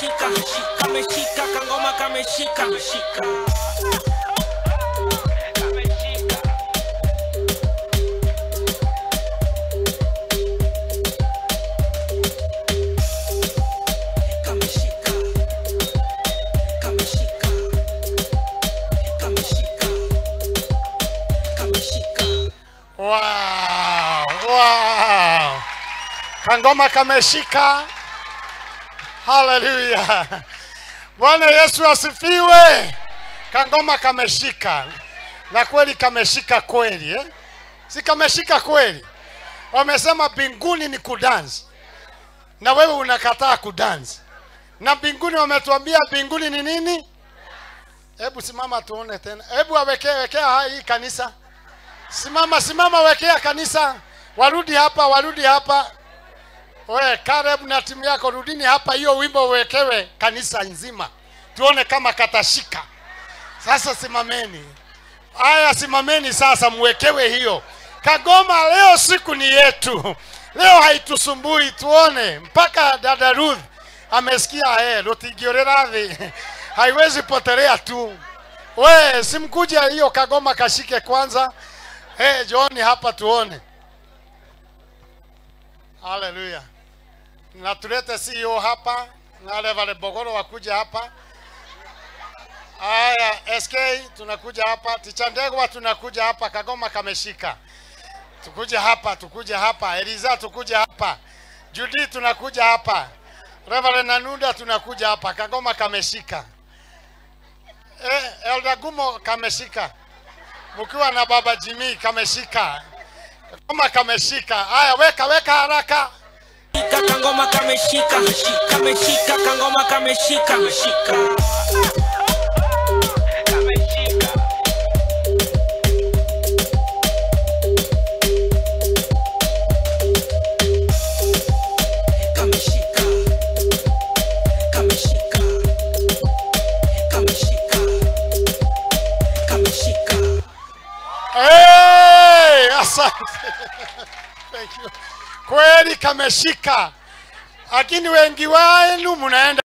kameshika kameshika kangoma kameshika shika kameshika kameshika kameshika kameshika Wow, wow. Kangoma kameshika. Haleluya. Bwana Yesu asifiwe. Kangoma kameshika. Na kweli kameshika kweli eh? Si kameshika kweli. Wamesema mbinguni ni kudansi. Na wewe unakataa kudansi. Na mbinguni wametuambia mbinguni ni nini? Hebu simama tuone tena. Hebu awekee wekea hii kanisa. Simama, simama, wekea kanisa, warudi hapa, warudi hapa. We Caleb na timu yako, rudini hapa, hiyo wimbo uwekewe kanisa nzima, tuone kama katashika. Sasa simameni, haya, simameni sasa, mwekewe hiyo Kagoma. Leo siku ni yetu, leo haitusumbui, tuone mpaka dada Ruth amesikia eh, rutigiorera thi haiwezi potelea tu. We simkuja hiyo Kagoma kashike kwanza. Hey, John hapa tuone. Haleluya. Na tulete CEO hapa na wale wale Bogoro wakuja hapa. Aya, SK tunakuja hapa, Tichandegwa tunakuja hapa, Kagoma kameshika. Tukuja hapa, tukuja hapa, Eliza tukuja hapa. Judy tunakuja hapa. Reverend Nanuda tunakuja hapa, Kagoma kameshika. Eh, Elda Gumo kameshika mkiwa na baba Jimmy kameshika kama kameshika. Haya, weka weka haraka. Shika kangoma kameshika kameshika kangoma kameshika shika kameshika kameshika kameshika kameshika Hey, asante. Thank you. Kweli kameshika, lakini wengi wenu mnaenda